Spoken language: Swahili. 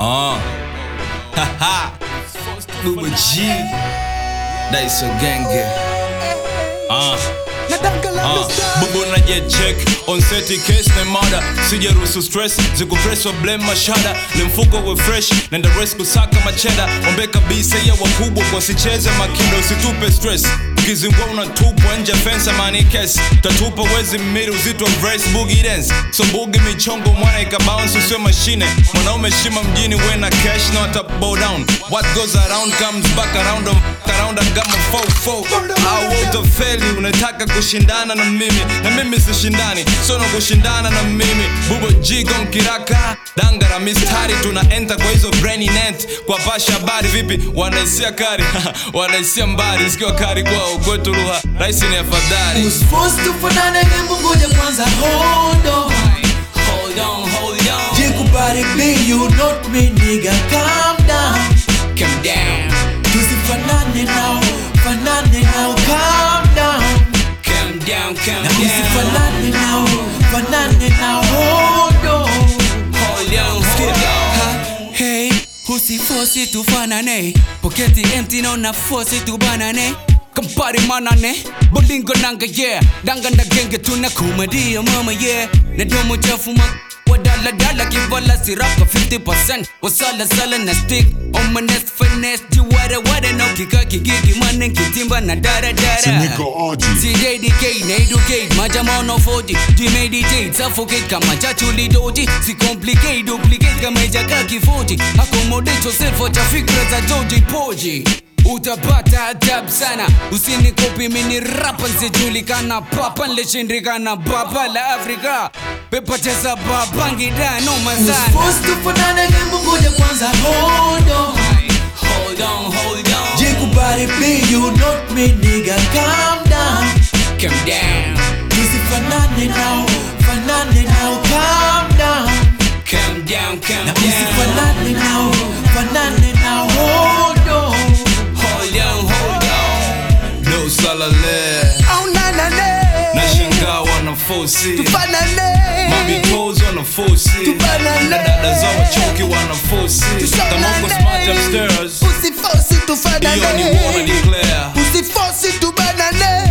Uh. Haha. Booba G. Daiso Genge. Uh. Uh, bubu na jet check on seti case na mada sijaruhusu stress zikupress wa blame mashada ni mfuko we fresh nenda res kusaka macheda ombe kabisa ya wakubwa kwa sicheze makindo usitupe stress ukizingua unatupwa nje fensa mani kes tatupa wezi mmiri uzito wa brace boogie dance so bugi michongo mwana ikabounce usio mashine mwanaume shima mjini we na cash na wata bow down what goes around comes back around on around I got my fofo au utafeli unataka kushindana na mimi na mimi sishindani sono kushindana na mimi bubo jigon kiraka dangara mistari tuna enter kwa hizo brainy net kwa pasha habari vipi wanaisia kari wanaisia mbari sikiwa kari kwao kwetu lugha rahisi ni afadhali Usforce tufanane hebu ngoja kwanza hold on hold on hold on Jikubali be you not me nigga calm down calm down Tusifanane nao fanane nao calm down calm down calm Na usifanane nao fanane nao hold on hold on hold on Hey, usifosi tufanane poketi empty na unafosi tubanane kampari manane bolingo nanga yeah danga na genge tuna kumadia mama yeah na domo chafu ma wadala dala kivala sirapa 50% wasala sala na stick on my next finesse jiware ware no kika kigigi manen kitimba na dara dara Nigga Aji. CJDK na educate majama no 40 G-meditate suffocate kama chachuli doji Si complicate duplicate kama ijaka kifoji Accommodate yourself wacha fikra za Joji Poji utapata adab sana usinikopi mini rapa nsijulikana papa nlishindikana baba la afrika pepateza babangida noma sana Usforce tufanane hebu ngoja kwanza hold on hold on hold on Jikubali be you not me nigga calm down calm down Tusifanane nao fanane nao calm down calm down calm Na down usifanane nao fanane nao hold on hold on hold on no salale Oh na na na nashangaa wanafosi Tufanane mabitozi wanafosi Tufanane. na dada za wachoki wanafosi kama uko smart upstairs Usifosi hiyo ni tufanane wanna declare Usifosi tubanane